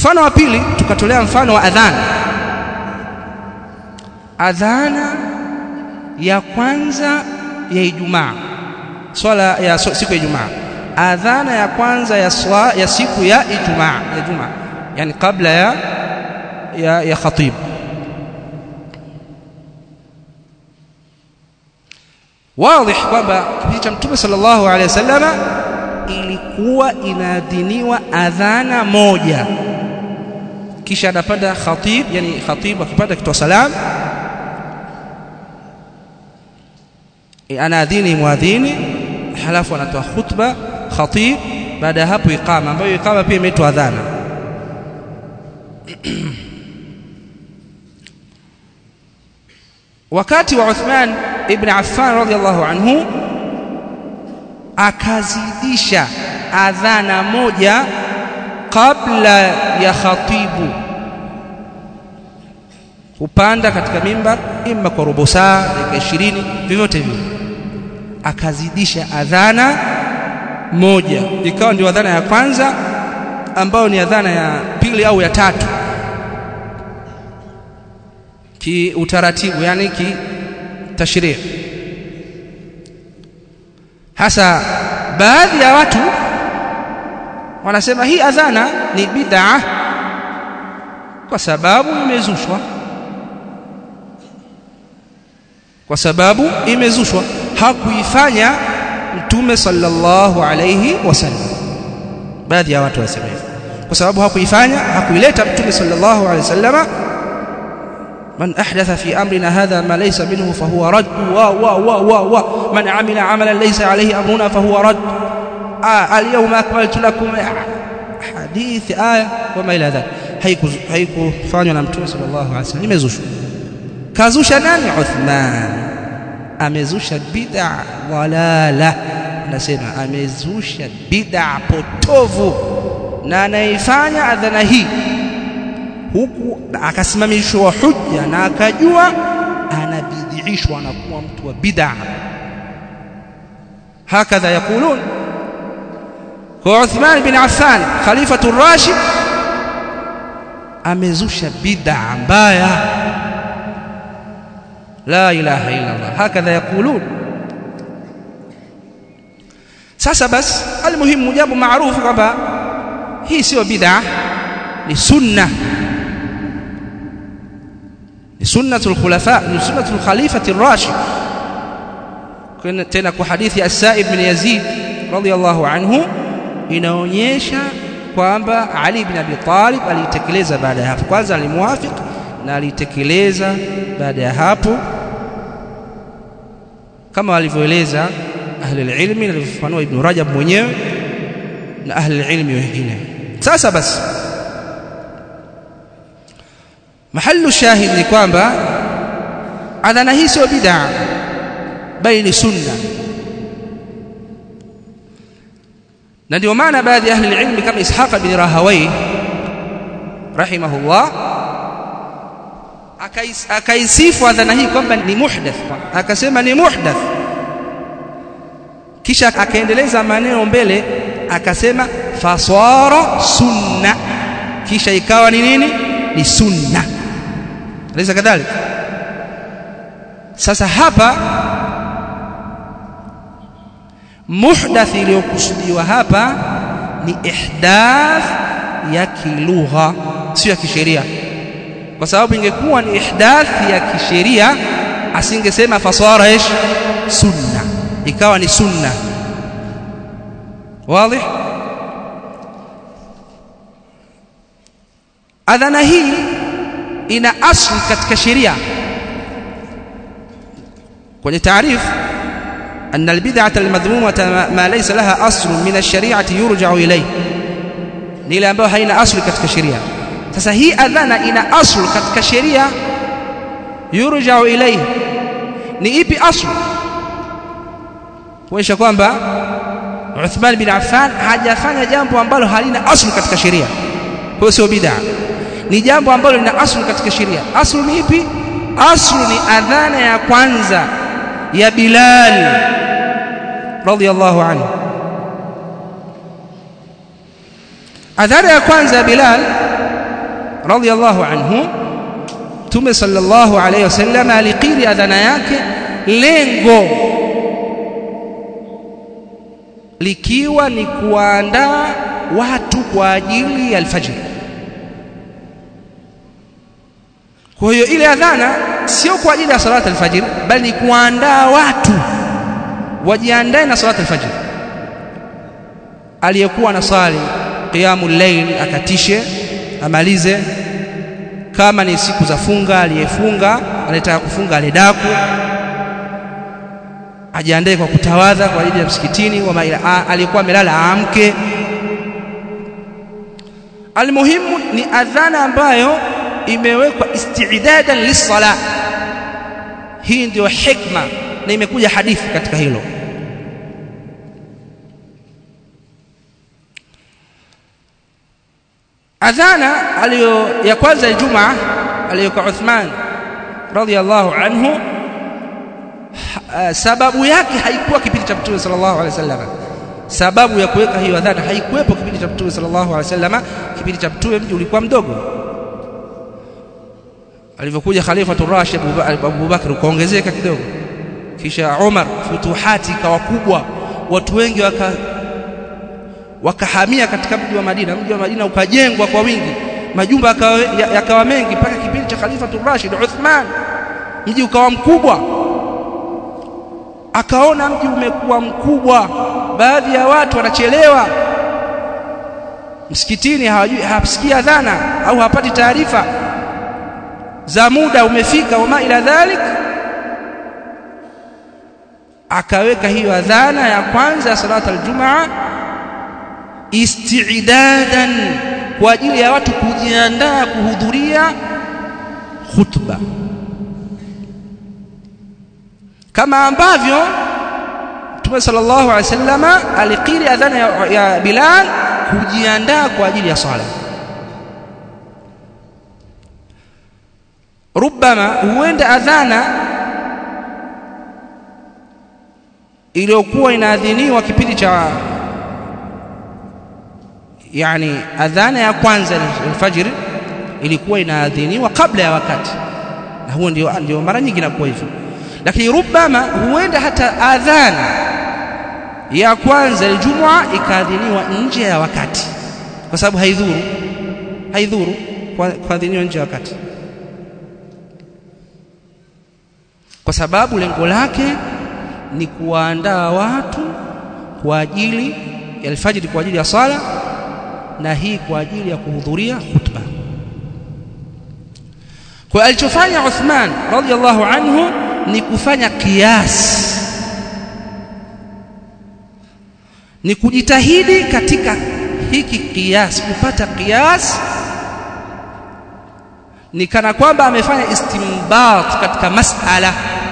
mfano wa pili tukatolea mfano wa adhana adhana ya kwanza ya Ijumaa swala ya so, siku ya Ijumaa adhana ya kwanza ya swa, ya siku ya Ijumaa ya Jumaa yani kabla ya ya, ya khatib wazi kwamba kipindi cha Mtume sallallahu alaihi wasallama ilikuwa inaadhiniwa adhana moja kisha anapanda khatib yani khatib akipanda kitoa salam e, anaadhini muadhini halafu anatoa khutba khatib baada ya hapo iqama ambayo iqama pia imeitwa adhana wakati wa Uthman ibn Affan radhiallahu anhu akazidisha adhana moja kabla ya khatibu kupanda katika mimbar imma kwa robo saa dakika 20 vyovyote vile akazidisha adhana moja ikawa ndio adhana ya kwanza ambayo ni adhana ya pili au ya tatu ki utaratibu yani ki tashrii hasa baadhi ya watu wanasema hii adhana ni bid'a kwa sababu imezushwa kwa sababu imezushwa hakuifanya mtume sallallahu alayhi wasallam baadhi ya watu wasema hivyo kwa sababu hakuifanya hakuileta mtume sallallahu alayhi wasallama من أحدث في أمرنا هذا ما ليس منه فهو رد و و و و و من عمل عملا ليس عليه أمرنا فهو رد آه اليوم أكملت لكم حديث آية وما إلى ذلك هيكو هيكو فانيو na mtume sallallahu alaihi wasallam imezushwa kazusha nani Uthman amezusha bid'a walala nasema amezusha bid'a potovu na anaifanya adhana hii huku akasimamishwa hujja na akajua anabidhiishwa na kuwa mtu wa bid'a hakadha yakulun kwa Uthman bin Affan khalifatu rashid amezusha bid'a mbaya la ilaha illa Allah hakadha yakulun sasa basi almuhimu jambo maarufu kwamba hii sio bid'a ni sunna ni sunnatul khulafa ni sunnatul khalifati ar-rashid tena kwa hadithi as-Sa'ib bin Yazid radiyallahu anhu inaonyesha kwamba Ali ibn Abi Talib alitekeleza baada ya hapo kwanza alimuwafiq na alitekeleza baada ya hapo kama walivyoeleza ahli ilmi na alivyofanua Ibn Rajab mwenyewe na ahli ilmi wengine sasa basi mahallu shahid ni kwamba adhana hii sio bid'a bali ni sunna na ndio maana baadhi ya ahli ilmi kama Ishaq bin Rahawai rahimahullah akaisifu adhana hii kwamba ni muhdath akasema ni muhdath kisha akaendeleza maneno mbele akasema fasara sunna kisha ikawa ni nini ni sunna alaysa kadhalik sasa hapa muhdath iliyokusudiwa hapa ni ihdath ya kilugha sio ya kisheria kwa sababu ingekuwa ni ihdath ya kisheria asingesema fasara ish sunna ikawa ni sunna wazi adhana hii ina asli katika sheria kwenye taarifu أن البدعة المذمومة ما ليس لها أصل من الشريعة يرجع إليه ni ile ambayo haina asli katika sheria sasa hii adhana ina asl katika sheria yurja'u ilayhi ni ipi asl kuonyesha kwamba Uthman bin Affan hajafanya jambo ambalo halina asl katika sheria kwa sio bid'a ni jambo ambalo lina asl katika sheria asl ni ipi asl ni adhana ya kwanza ya Bilal radiyallahu anhu adhana ya kwanza ya Bilal radhiyallahu anhu Mtume sallallahu alayhi wasallam alikiri adhana yake lengo likiwa ni kuandaa watu kwa ajili ya alfajr kwa hiyo ile adhana sio kwa ajili ya salata alfajr bali ni kuandaa watu wajiandae na salata alfajr aliyekuwa na sali qiyamul layl akatishe amalize kama ni siku za funga aliyefunga anataka kufunga alidaku ajiandae kwa kutawadha kwa ajili ya msikitini wa aliyekuwa amelala aamke almuhimu ni adhana ambayo imewekwa istidadan lis-sala hii ndio hikma na imekuja hadithi katika hilo adhana aliyo ya kwanza ya Ijumaa aliyokuwa Uthman radhiyallahu anhu sababu yake haikuwa kipindi cha Mtume sallallahu alaihi wasallam sababu ya kuweka hiyo adhana haikuwepo kipindi cha Mtume sallallahu alaihi wasallam kipindi cha Mtume mji ulikuwa mdogo alivyokuja Khalifa Rashid Abu Bakr ukaongezeka kidogo kisha Umar futuhati ikawa kubwa watu wengi waka wakahamia katika mji wa Madina mji wa Madina ukajengwa kwa wingi majumba yakawa mengi mpaka kipindi cha Khalifa Rashid Uthman mji ukawa mkubwa akaona mji umekuwa mkubwa baadhi ya watu wanachelewa msikitini hawajui hawasikii adhana au hapati taarifa za muda umefika wama ila dhalik akaweka hiyo adhana ya kwanza ya salata aljumaa istidadan kwa ajili ya watu kujiandaa kuhudhuria khutba kama ambavyo Mtume sallallahu alaihi wasallam alikiri adhana ya, ya Bilal kujiandaa kwa ajili ya sala rubama huenda adhana iliyokuwa inaadhiniwa kipindi cha yani adhana ya kwanza alfajiri ilikuwa inaadhiniwa kabla ya wakati na huo ndio ndio mara nyingi inakuwa hivyo lakini rubama huenda hata adhana ya kwanza aljumua ikaadhiniwa nje ya wakati kwa sababu haidhuru haidhuru kuadhiniwa nje ya wakati kwa sababu lengo lake ni kuwaandaa watu kwa ajili ya alfajiri kwa ajili ya sala na hii kwa ajili ya kuhudhuria khutba kwa alichofanya Uthman radhiallahu anhu ni kufanya kiasi ni kujitahidi katika hiki kiasi kupata kiasi ni kana kwamba amefanya istimbat katika masala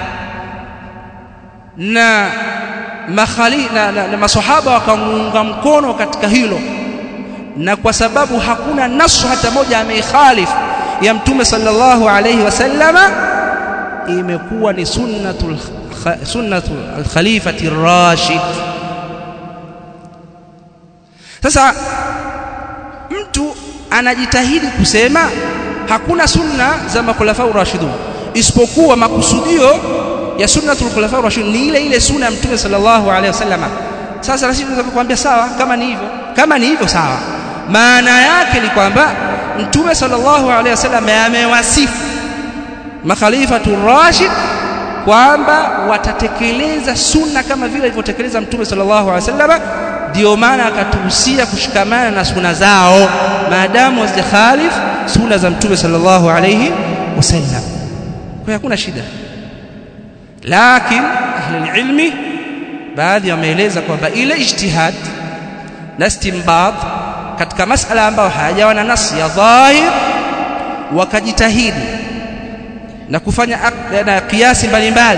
na makhali na, na, na masahaba wakamuunga mkono katika hilo na kwa sababu hakuna nasu hata moja ameikhalif ya mtume sallallahu alayhi wasallama imekuwa ni sunnatul sunnatul alkhalifati rashid sasa mtu anajitahidi kusema hakuna sunna za makhulafa rashidun isipokuwa makusudio ya sunnatul khulafa rashidun ni ile ile sunna ya mtume sallallahu alaihi wasallam sasa sisi tunaweza kukwambia sawa kama ni hivyo kama ni hivyo sawa maana yake ni kwamba mtume sallallahu alaihi wasallam amewasifu makhalifatu rashid kwamba watatekeleza sunna kama vile alivyotekeleza mtume sallallahu alaihi wasallam ndio maana akatuhusia kushikamana na sunna zao maadamu hazikhalif sunna za mtume sallallahu alaihi wasallam kwa hakuna shida lakini ahli ilmi baadhi wameeleza kwamba ile ijtihad na istinbat katika masala ambayo hayajawa na nasi ya dhahir wakajitahidi na kufanya na kiasi mbalimbali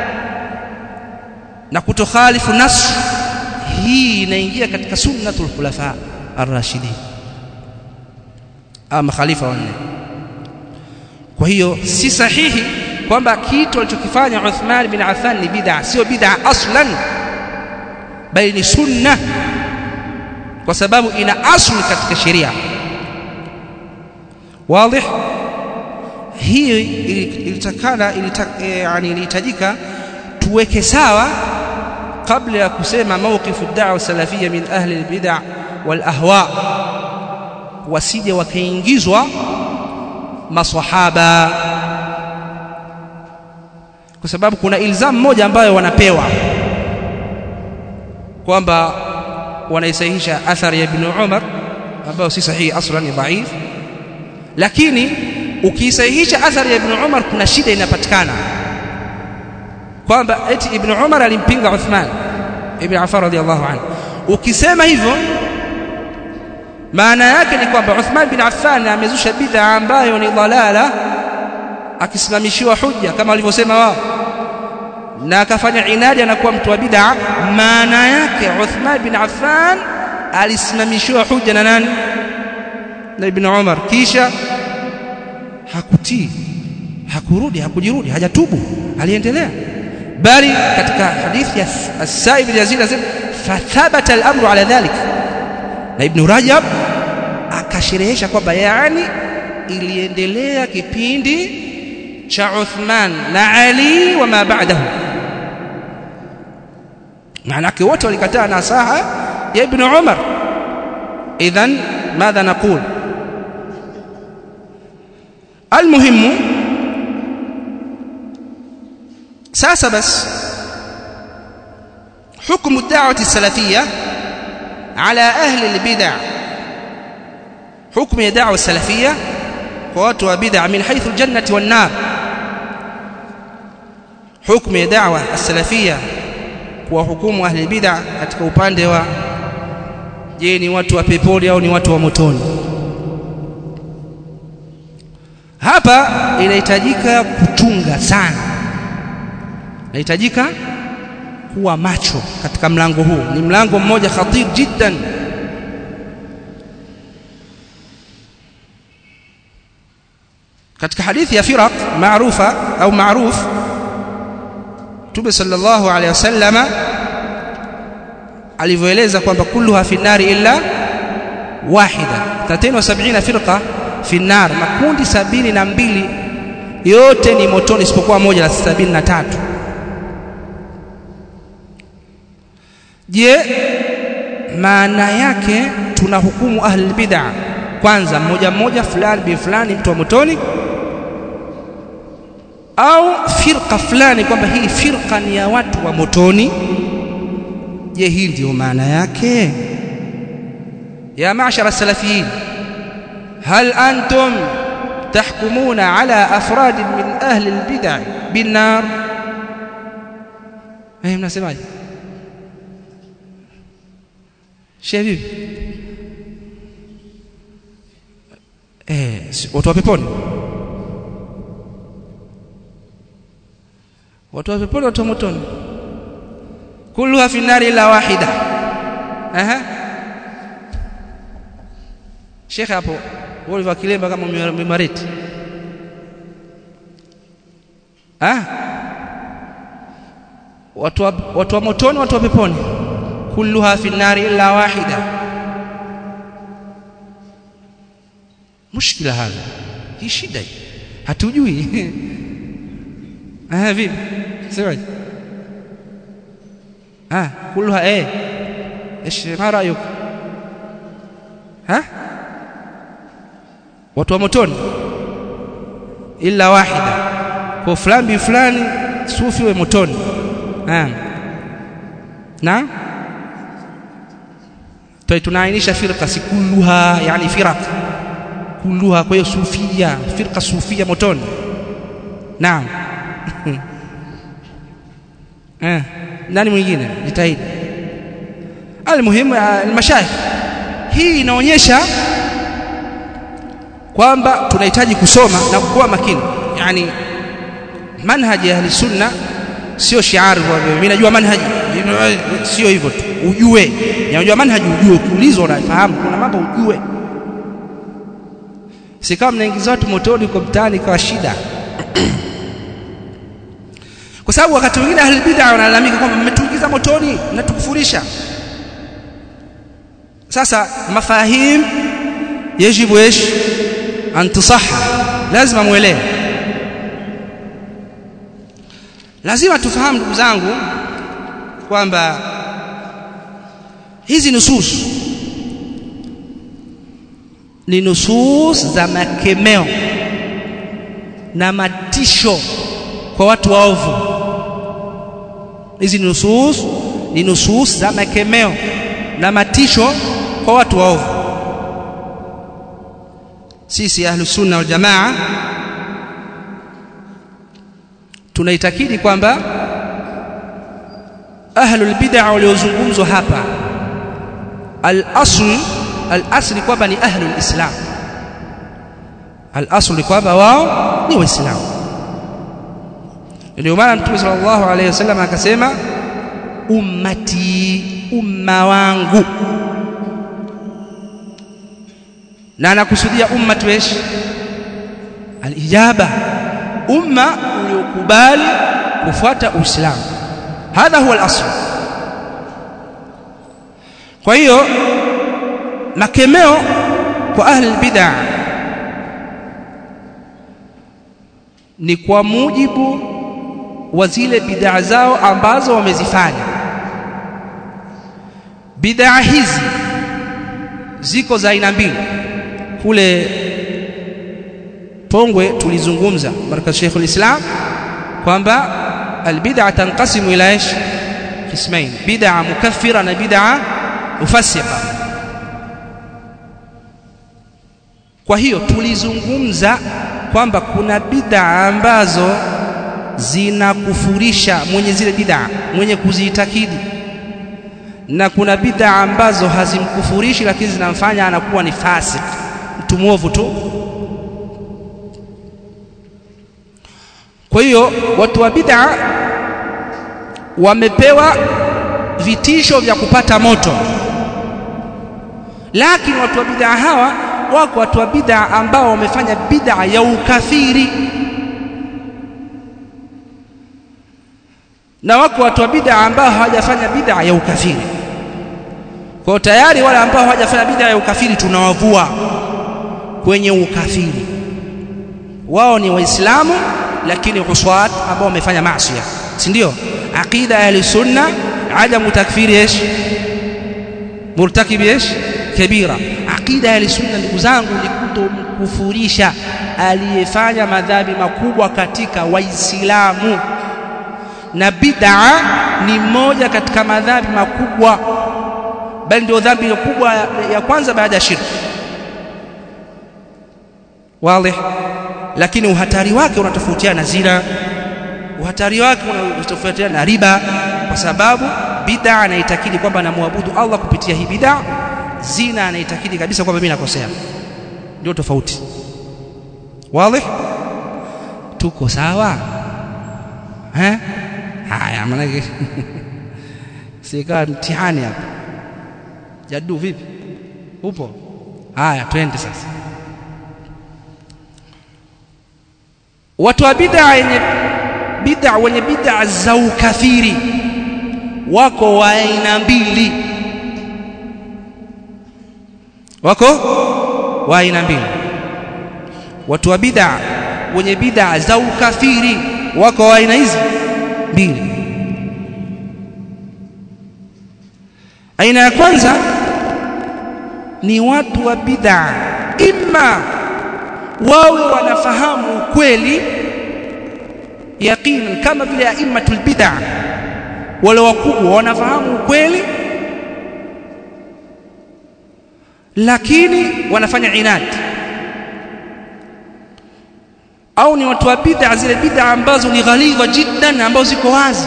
na kutokhalifu nas hii inaingia katika sunnatul khulafa ar-rashidin ama khalifa wanne kwa hiyo si sahihi kwamba kitu alichokifanya Uthman bin Affan ni bid'a sio bid'a aslan bali ni sunna kwa sababu ina asli katika sheria wazi hii ilitakana yani ilihitajika tuweke sawa kabla ya kusema mawqifu da'wa salafia min ahli albid'a wal ahwa wasije wakaingizwa maswahaba kwa sababu kuna ilzamu moja ambayo wanapewa kwamba wanaisahihisha athari ya ibn Umar ambayo si sahihi aslan ni dhaif lakini ukiisahihisha athari ya ibn Umar kuna shida inapatikana kwamba eti ibn Umar alimpinga Uthman ibn Affan radhiallahu anhu ukisema hivyo maana yake ni kwamba Uthman bin Affan amezusha bid'a ambayo ni dhalala akisimamishiwa hujja kama walivyosema wao na akafanya inadi anakuwa mtu wa bid'a maana yake Uthman bin Affan alisimamishiwa hujja na nani na ibn Umar kisha hakutii hakurudi hakujirudi hajatubu aliendelea bali katika hadithi ya As-Sa'ib bin Yazid anasema fathabata al-amru ala dhalik na Ibn Rajab akasherehesha kwamba yani iliendelea kipindi cha Uthman na Ali wa ma ba'dahu maanake wote walikataa nasaha ya Ibn Umar idhan madha naqul المهم sasa basi حكم الدعوة السلفية على أهل البدع حكم الدعوة السلفية واتوا بدع من حيث الجنة والنار حكم الدعوة السلفية وحكم أهل البدع katika upande wa je ni watu wa peponi au ni watu wa motoni hapa inahitajika kuchunga sana inahitajika kuwa macho katika mlango huu ni mlango mmoja khatir jiddan katika hadithi ya firaq maarufa au maaruf Mtume sallallahu alaihi wasallama alivyoeleza kwamba kulluha fi nari illa wahida 73 firqa fi nar makundi sabini na mbili yote ni motoni isipokuwa moja la sabini na tatu je maana yake tuna hukumu ahli bid'a kwanza mmoja mmoja fulani bi fulani mtu wa motoni au firqa fulani kwamba hii firqa ni ya watu wa motoni je hii ndio maana yake ya mashara salafiyin hal antum tahkumuna ala afrad min ahli albid'a bin nar eh mnasemaje shehe vipi eh watu wa peponi watu wa peponi watu wa motoni kulluha fi nari illa wahida aha shekhe hapo wewe kilemba kama mimareti ah watu wa, watu wa motoni watu wa peponi kulluha fi nari illa wahida mushkila hadha hii shida hatujui ah vipi sema ah kulluha eh ايش ما رايك ها watu wa motoni illa wahida kwa fulani fulani sufi we motoni ah na toi tunaainisha firqa si kulluha yani firaq kulluha kwa hiyo sufia firqa sufia motoni naam eh nani mwingine jitahidi almuhimu almashayikh hii inaonyesha kwamba tunahitaji kusoma na kuwa makini yani manhaji ya ahli sunna sio shiari mimi najua manhaji sio hivyo tu ujue unajua manhaji ujue ukiulizwa unafahamu kuna mambo ujue si kama mnaingiza watu motoni kwa mtaani kwa shida kwa sababu wakati mwingine ahli bid'a wanalalamika kwamba mmetuingiza motoni mnatukufurisha sasa mafahim yajibu ايش antusaha lazima muelewe lazima tufahamu ndugu zangu kwamba hizi nusus ni nusus za makemeo na matisho kwa watu waovu hizi nusus ni nusus za makemeo na matisho kwa watu waovu sisi ahlus sunna wal jamaa tunaitakidi kwamba ahlul bid'a waliozungumzwa hapa al-asl al-asl kwamba ni ahlul islam al-asl ni kwamba wao ni waislamu ndio maana mtume sallallahu alayhi wasallam akasema ummati umma wangu na anakusudia ummatu esh alijaba umma uliokubali kufuata uislamu hadha huwa al-asl kwa hiyo makemeo kwa ahli bid'ah ni kwa mujibu wa zile bid'ah zao ambazo wamezifanya bid'ah hizi ziko za aina mbili kule Pongwe tulizungumza baraka Sheikh islam kwamba albid'a tanqasimu ila ish kismain bid'a mukaffira na bid'a mufassiqa kwa hiyo tulizungumza kwamba kuna bid'a ambazo zinakufurisha mwenye zile bid'a mwenye kuziitakidi na kuna bid'a ambazo hazimkufurishi lakini zinamfanya anakuwa ni fasik mtu mwovu tu kwa hiyo watu wa bid'a wamepewa vitisho vya kupata moto lakini watu wa bid'a hawa wako watu wa bid'a ambao wamefanya bid'a ya ukafiri na wako watu wa bid'a ambao hawajafanya bid'a ya ukafiri kwa tayari wale ambao hawajafanya bid'a ya ukafiri tunawavua kwenye ukafiri wao ni waislamu lakini uswat ambao wamefanya maasi si ndio aqida ahli sunna adamu takfiri ايش murtakibi ايش kabira aqida ahli sunna ndugu zangu ni kutomkufurisha aliyefanya madhambi makubwa katika waislamu na bid'a ni moja katika madhambi makubwa bali ndio dhambi kubwa ya kwanza baada ya shirki wazi lakini uhatari wake unatofautiana na zina uhatari wake unatofautiana na riba kwa sababu bid'a anaitakidi kwamba anamwabudu Allah kupitia hii bid'a zina anaitakidi kabisa kwamba mimi nakosea ndio tofauti wazi tuko sawa eh haya maana sika mtihani hapa jadu vipi upo haya twende sasa watu wa bid'a yenye bid'a wenye bid'a za ukafiri wako wa aina mbili wako wa aina mbili watu wa bid'a wenye bid'a za ukafiri wako wa aina hizi mbili aina ya kwanza ni watu wa bid'a imma wawe wanafahamu ukweli yaqinan kama vile aimmatul bid'a wale wakubwa wanafahamu ukweli lakini wanafanya inadi au ni watu wa bid'a zile bid'a ambazo ni ghalidha jiddan ambazo ziko wazi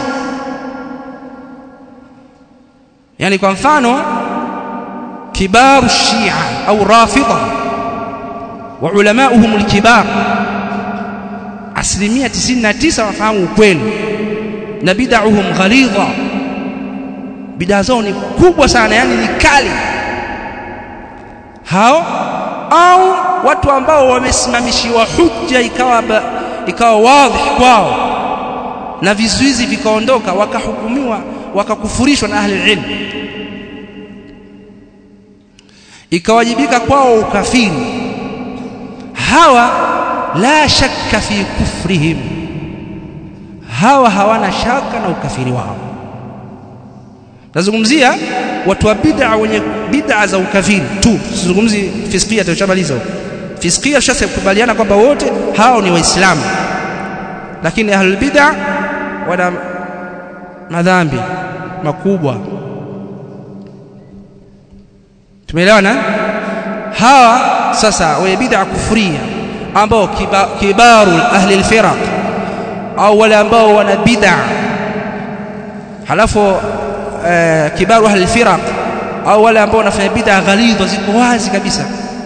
yani kwa mfano kibaru shia au rafidha wa ulamauhum alkibar asilimia 99 wafahamu ukweli na bid'ahum ghalidha bid'a zao ni kubwa sana yani ni kali hao au watu ambao wamesimamishiwa hujja ikawa ba, ikawa wazi kwao na vizuizi vikaondoka wakahukumiwa wakakufurishwa na ahli ilm ikawajibika kwao ukafiri hawa la shakka fi kufrihim hawa hawana shaka na ukafiri wao nazungumzia watu wa bid'a wenye bid'a za ukafiri tu sizungumzi fiskia tulishamaliza huko fiskia tushakubaliana kwamba wote hao ni waislamu lakini ahlul bid'a wana madhambi makubwa tumeelewana hawa sasa wenye bid'a kufria ambao kiba, kibaru ahli alfiraq au wale ambao wana bid'a halafu eh, kibaru ahli alfiraq au wale ambao wanafanya bid'a ghalidha ziko wazi kabisa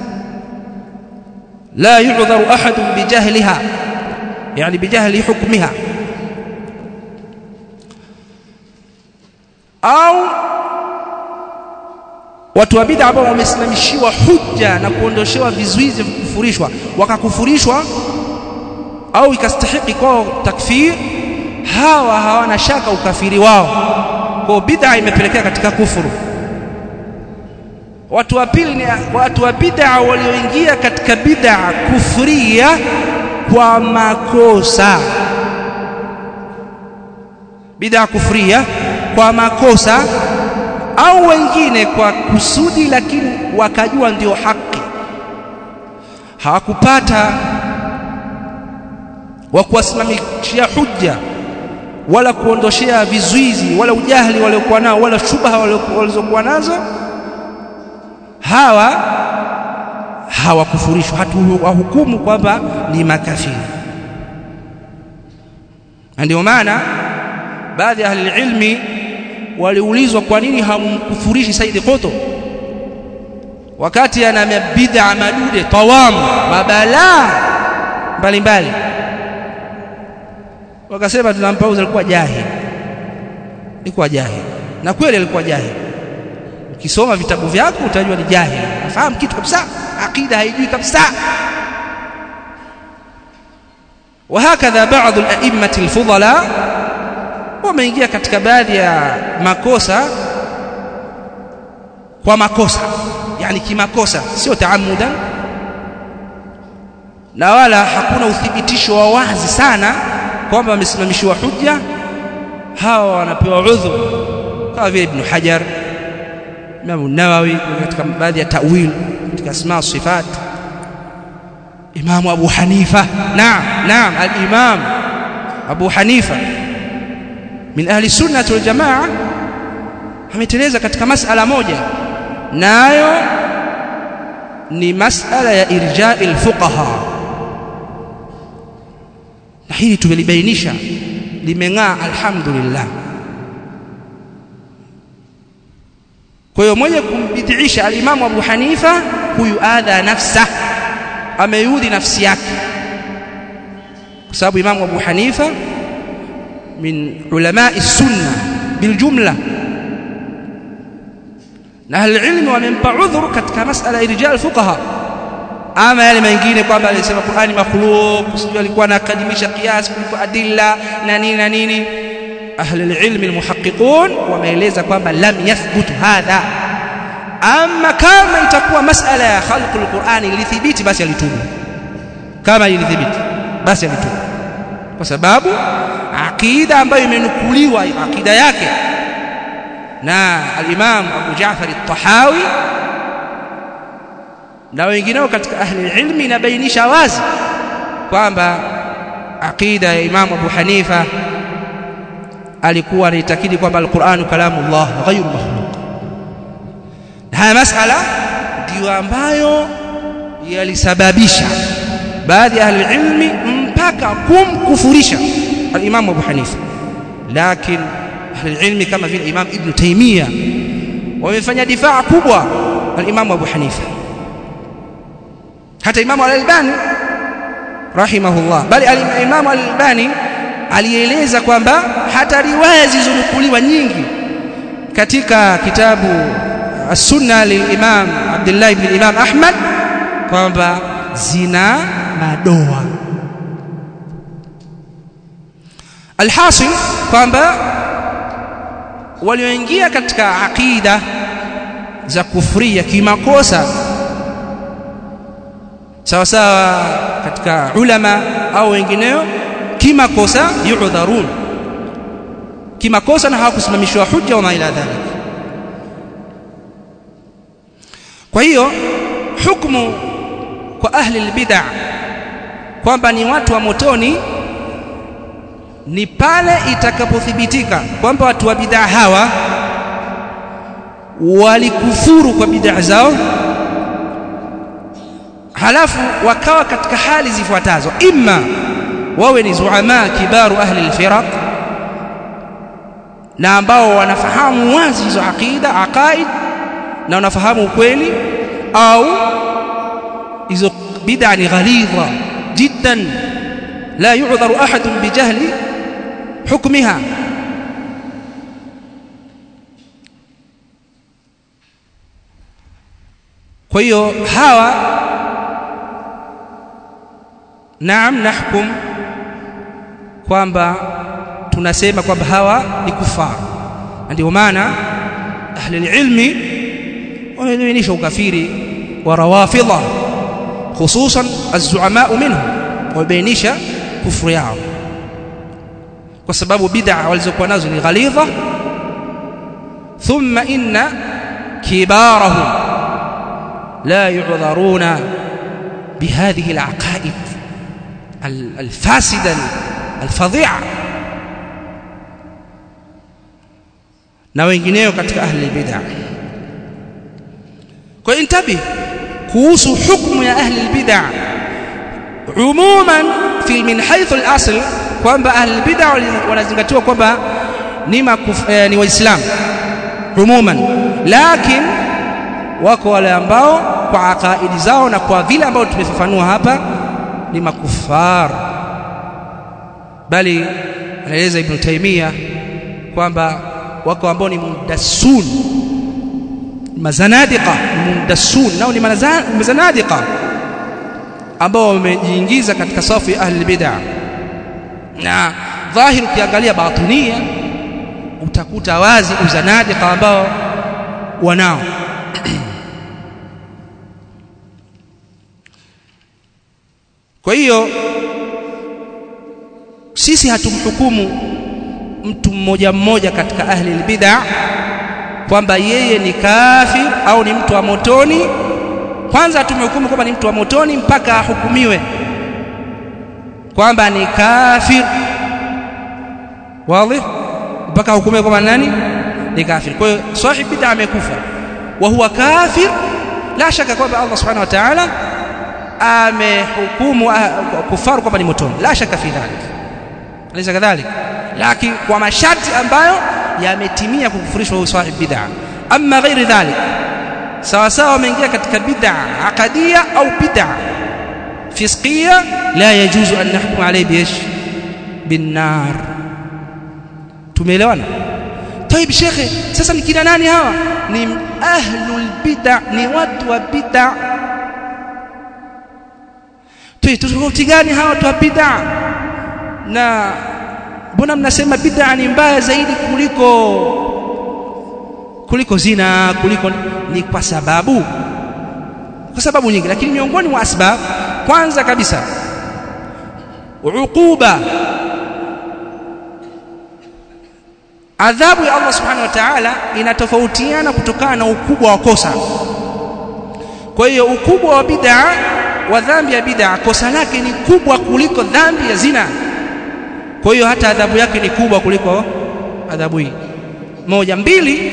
la yu'dharu ahadun bijahliha yani bijahli hukmiha au watu wa bid'a ambao wamesimamishiwa hujja na kuondoshewa vizuizi vya kufurishwa wakakufurishwa au ikastahiki kwao takfir hawa hawana shaka ukafiri wao kwa bid'a imepelekea katika kufuru watu wa pili ni watu wa bid'a walioingia katika bid'a kufria kwa makosa bid'a kufria kwa makosa au wengine kwa kusudi lakini wakajua ndio haki hawakupata wa kuwasimamishia hujja wala kuondoshea vizuizi wala ujahili waliokuwa nao wala shubha walizokuwa nazo hawa hawakufurishwa hatuwahukumu kwamba ni makafiri na ndio maana baadhi ya ahli ilmi waliulizwa kwa nini hamkufurishi Said Qutb wakati ana bid'a madude tawam mabalaa mbalimbali wakasema tunampauza alikuwa jahil alikuwa jahil na kweli alikuwa jahil ukisoma vitabu vyako utajua ni jahil nafahamu kitu kabisa akida haijui kabisa وهكذا بعض الأئمة الفضلاء wameingia katika baadhi ya makosa kwa makosa yani kimakosa sio taamudan na wala hakuna uthibitisho wa wazi sana kwamba wamesimamishiwa hujja hawa wanapewa udhu kama vile Ibn Hajar Imam Nawawi katika baadhi ya tawil katika asma sifat Imam Abu Hanifa naam naam al-Imam Abu Hanifa min ahli sunnah wal jamaa ameteleza katika masala moja nayo ni masala ya irja'i al-fuqaha na hili tumelibainisha limeng'aa alhamdulillah kwa hiyo mwenye kumbidhiisha alimamu Abu Hanifa huyu adha nafsa ameyudhi nafsi yake kwa sababu imamu Abu Hanifa min ulamai sunna biljumla na ahli wamempa udhuru katika masala irja alfuqaha ama yale mengine kwamba alisema Qur'ani makhluq sijui alikuwa anakadimisha kiasi kuliko adilla na nini na nini ahli alilm almuhaqqiqun wameeleza kwamba lam yathbut hadha ama kama itakuwa masala ya khalq alqur'ani ilithibiti basi alitubu kama ilithibiti basi alitubu kwa sababu aqida ambayo imenukuliwa aqida yake na al-Imam Abu Ja'far al-Tahawi na wengineo katika ahli ilmi inabainisha wazi kwamba aqida ya Imam Abu Hanifa alikuwa anaitakidi kwamba al-Qur'an kalamullah ghayru makhluq haya masala ndiyo ambayo yalisababisha baadhi ya ahli ilmi mpaka kumkufurisha al-Imam Abu Hanifa lakini ahli ilmi kama vile Imam Ibn Taymiyyah wamefanya difaa kubwa al-Imam Abu Hanifa hata Imam Al-Albani rahimahullah bali al-Imam Al-Albani alieleza kwamba hata riwaya zilizonukuliwa nyingi katika kitabu As-Sunna lil-Imam Abdullah ibn Imam Ahmad kwamba zina madoa alhasil kwamba walioingia katika aqida za kufria kimakosa sawa sawa katika ulama au wengineo kimakosa yu'dharun kimakosa na hawakusimamishwa hujja wa ila dhalik kwa hiyo hukumu kwa ahli albid'a kwamba ni watu wa motoni ni pale itakapothibitika kwamba watu wa bid'a hawa walikufuru kwa bid'a zao halafu wakawa katika hali zifuatazo imma wawe ni zuama kibaru ahli alfiraq na ambao wanafahamu wazi hizo aqida aqaid na wanafahamu ukweli au hizo bid'a ni ghalidha jiddan la yu'dharu ahadun bijahli hukmiha kwa hiyo hawa naam nahkum kwamba tunasema kwamba hawa ni kufar ndio maana ahli ilmi wamebainisha ukafiri wa rawafidha hususan az-zu'ama minhum wamebainisha kufuru yao kwa sababu bid'a walizokuwa nazo ni ghalidha thumma inna kibarahum la yu'dharuna بهذه العقائد الفاسدة الفظيعة na wengineo katika ahli bid'ah kwa intabi kuhusu hukumu ya ahli bid'ah umuman fi min haythu al-asl kwamba ahli bid'ah wanazingatiwa kwamba ni eh, ni waislamu umuman lakini wako wale ambao kwa akaidi zao na kwa vile ambao tumefafanua hapa ni makufar bali anaeleza ibn Taymiyyah kwamba wako ambao ni mudassun mazanadiqa mudassun nao ni mazanadiqa ambao wamejiingiza katika safu ya ahli bid'ah na dhahiri ukiangalia batinia utakuta wazi uzanadiqa ambao wanao kwa hiyo sisi hatumhukumu mtu mmoja mmoja katika ahli albid'a kwamba yeye ni kafir au ni mtu wa motoni kwanza tumhukumu kwamba ni mtu wa motoni mpaka ahukumiwe kwamba ni kafir wazi mpaka ahukumiwe kwamba nani ni kafir kwa hiyo sahib bid'a amekufa wa huwa kafir la shaka kwamba Allah subhanahu wa ta'ala amehukumu kufaru kwamba ni motoni la shaka fi dhalik alaysa kadhalik lakini kwa masharti ambayo yametimia kukufurishwa huyu sahib bid'a amma ghairi dhalik sawa sawa wameingia katika bid'a aqadiyya au bid'a fisqiyya la yajuzu an nahkum alayhi biish binnar tumeelewana طيب shekhe sasa ni kina nani hawa ni ahlul bid'a ni watu wa bid'a tofauti gani hawa watu wa bid'a na mbona mnasema bid'a ni mbaya zaidi kuliko kuliko zina kuliko ni kwa sababu kwa sababu nyingi lakini miongoni mwa asbab kwanza kabisa uquba adhabu ya Allah subhanahu wa ta'ala inatofautiana kutokana na ukubwa wa kosa kwa hiyo ukubwa wa bid'a wa dhambi ya bid'a kosa lake ni kubwa kuliko dhambi ya zina kwa hiyo hata adhabu yake ni kubwa kuliko adhabu hii moja mbili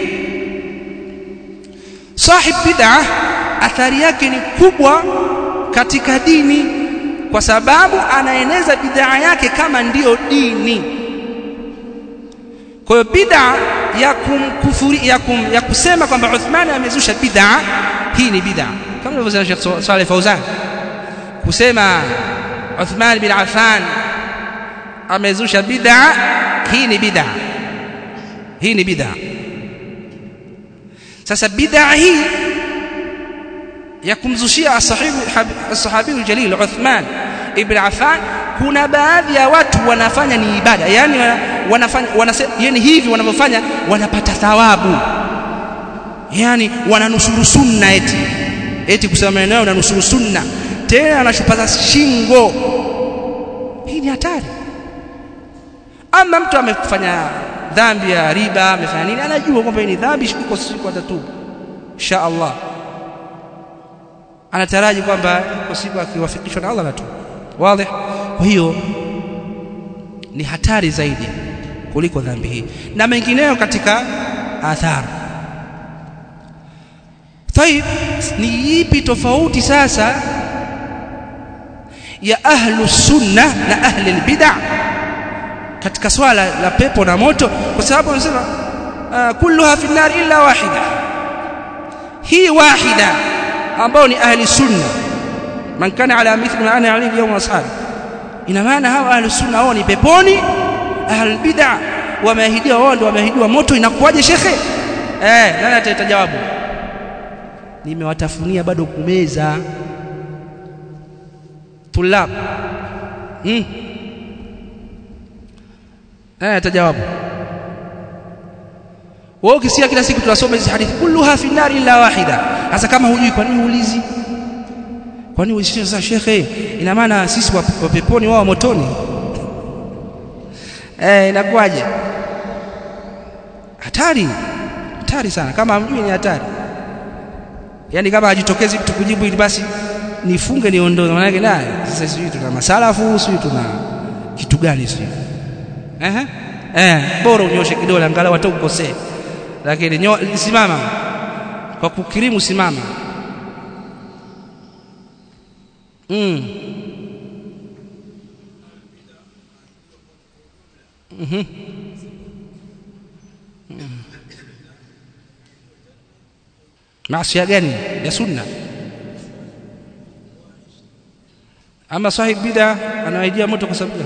sahib bid'a athari yake ni kubwa katika dini kwa sababu anaeneza bid'a yake kama ndiyo dini kwa hiyo bid'a ya kumkufuri ya, kum, ya kusema kwamba Uthman amezusha bid'a hii ni bid'a kama alivyosema Sheikh Saleh Fauzan kusema Uthman bin Affan amezusha bid'a hii ni bid'a hii ni bid'a sasa bid'a hii ya kumzushia asahibu as-sahabi al-jalil Uthman ibn Affan kuna baadhi ya watu wanafanya ni ibada yani wanafanya wanasema yani hivi wanavyofanya wanapata thawabu yani wananusuru sunna eti eti kusema maneno unanusuru sunna tena anashupaza shingo hii ni hatari ama mtu amefanya dhambi ya riba amefanya nini anajua kwamba hii ni dhambi iko siku atatubu insha Allah anataraji kwamba iko siku akiwafikishwa na Allah anatubu wazi kwa hiyo ni hatari zaidi kuliko dhambi hii na mengineyo katika athari طيب ni ipi tofauti sasa ya ahlu sunna na ahli albid'a katika swala la pepo na moto kwa sababu wanasema uh, kulluha fi nar illa wahida hii wahida ambao ni ahli sunna man kana ala mithli ma ana alayhi yawm ashabi ina maana hawa ahli sunna wao ni peponi ahli bid'a wameahidiwa wao ndio wameahidiwa moto inakuwaje shekhe eh nani ataita jawabu nimewatafunia bado kumeza tulab hmm. nani atajawabu wewe ukisikia kila siku tunasoma hizi hadithi kulluha fi nar illa wahida sasa kama hujui kwa nini uulizi kwa nini ulisema sasa shekhe ina maana sisi wa peponi wao motoni eh inakuwaje hatari hatari sana kama hamjui ni hatari yani kama hajitokezi mtu kujibu ili basi nifunge niondoe maana yake naye sasa sijui tuna masalafu sijui tuna kitu gani sijui eh eh bora unyoshe kidole angalau hata ukosee lakini nyo, simama kwa kukirimu simama mm. Mhm. Mm. Maasi gani ya sunna ama sahib bid'a anawaidia moto kwa sababu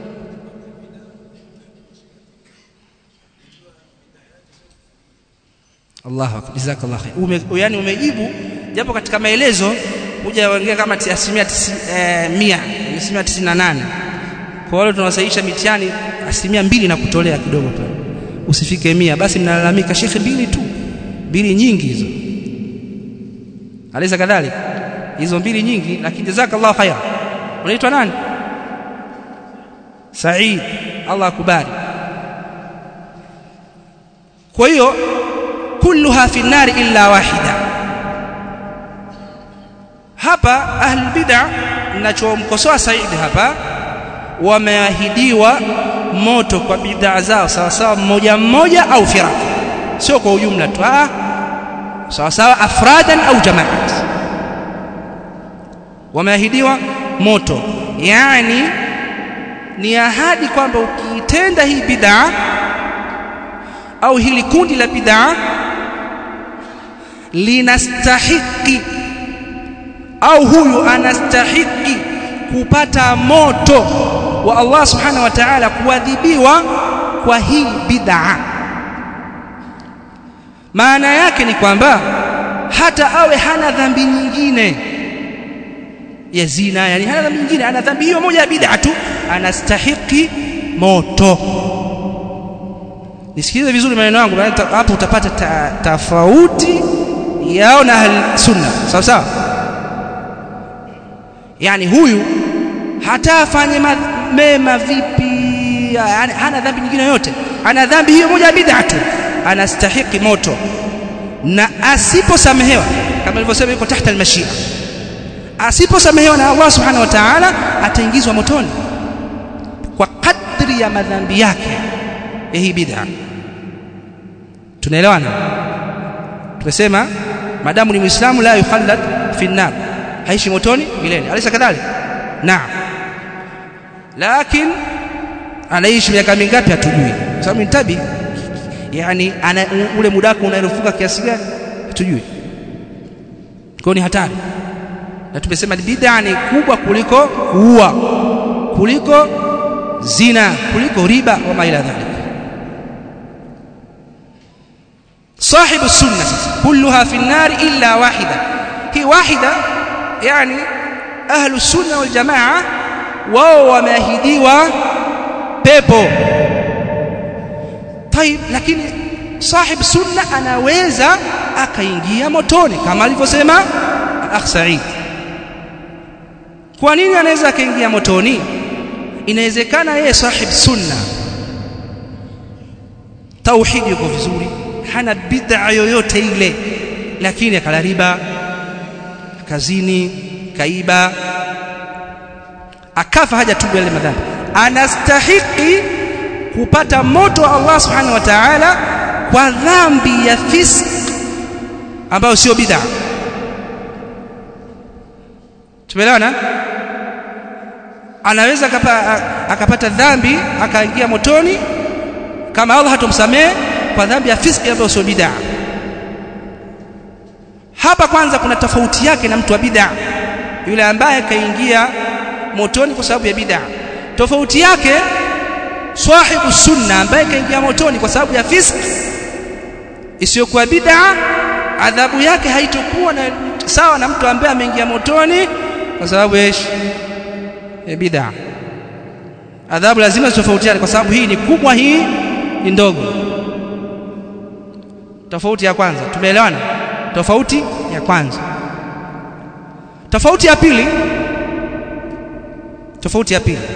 Allahu akbar jazakallahu khair ume, yani umejibu japo katika maelezo kuja ongea kama asilimia eh, mia asilimia tisini na nane kwa wale tunawasaisha mitihani asilimia mbili na kutolea kidogo pale usifike mia basi mnalalamika shekhe mbili tu mbili nyingi hizo alisa kadhalika hizo mbili nyingi lakini jazakallahu khair unaitwa nani Said Allah akubali kwa hiyo kulluha fi nari illa wahida hapa ahli bid'a ninachomkosoa Said hapa wameahidiwa moto kwa bid'a zao sawa sawa mmoja mmoja au firaq sio kwa ujumla tu ah sawa sawa afradan au jamaat wameahidiwa moto yani ni ahadi kwamba ukiitenda hii bid'a au hili kundi la bid'a linastahiki au huyu anastahiki kupata moto wa Allah subhanahu wa ta'ala kuadhibiwa kwa hii bid'a maana yake ni kwamba hata awe hana dhambi nyingine ya zina yani hana dhambi nyingine ana dhambi hiyo moja ya bid'a tu anastahiki moto nisikilize vizuri maneno yangu hapo utapata ta, tofauti yao na ahli sunna sawa sawa yani huyu hata afanye mema vipi yani hana dhambi nyingine yote ana dhambi hiyo moja ya bid'a tu anastahiki moto na asiposamehewa kama nilivyosema yuko tahta almashia asiposamehewa na Allah subhanahu wa ta'ala ataingizwa motoni kwa kadri ya madhambi yake ya hii bid'a tunaelewana tumesema madamu ni muislamu la yukhallad fi nar haishi motoni milele alisa kadhalika naam lakini anaishi miaka mingapi hatujui sababu ni tabi yani ana, ule muda wako unarefuka kiasi gani hatujui kwa ni hatari na tumesema bid'a ni kubwa kuliko kuua kuliko zina kuliko riba wa ila dhalik صاحب السنة كلها في النار إلا واحدة هي واحدة يعني أهل السنة والجماعة وهو ماهديوا بيبو طيب لكن صاحب السنة anaweza akaingia motoni kama alivyosema al-akh Sa'id kwa nini anaweza akaingia motoni inawezekana yeye sahib sunna tauhidi yuko vizuri hana bid'a yoyote ile lakini akala riba kazini kaiba akafa hajatubu yale madhambi anastahiki kupata moto wa Allah subhanahu wa ta'ala kwa dhambi ya fisk ambayo sio bid'a tumeelewana anaweza akapa, akapata dhambi akaingia motoni kama Allah hatomsamehe kwa dhambi ya fiski ambayo sio bid'a hapa kwanza kuna tofauti yake na mtu wa bid'a yule ambaye kaingia motoni kwa sababu ya bid'a tofauti yake sahibu sunna ambaye kaingia motoni kwa sababu ya fiski isiyokuwa bid'a adhabu yake haitokuwa na sawa na mtu ambaye ameingia motoni kwa sababu ya bid'a adhabu lazima zitofautiane kwa sababu hii ni kubwa hii ni ndogo tofauti ya kwanza tumeelewana tofauti ya kwanza tofauti ya pili tofauti ya pili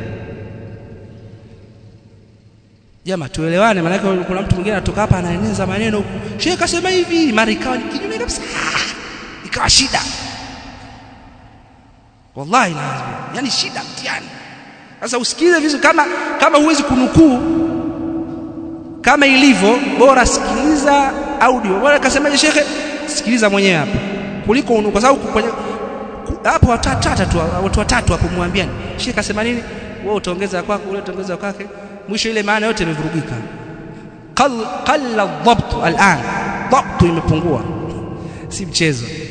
Jama tuelewane maana kuna mtu mwingine anatoka hapa anaeneza maneno huku. Sheikh kasema hivi, mara ikawa kinyume kabisa. Ikawa shida. Wallahi lazima. Yaani shida mtihani. Sasa usikize vizuri kama kama huwezi kunukuu kama ilivyo bora sikiliza audio. Bora kasemaje shekhe? Sikiliza mwenyewe hapa. Kuliko unu, kwa sababu kwenye hapo watatu tu watu watatu hapo muambiani. Shekhe kasema nini? Wewe utaongeza kwako, ule utaongeza kwake mwisho ile maana yote imevurugika qalla dhabt al'an dhabt imepungua si mchezo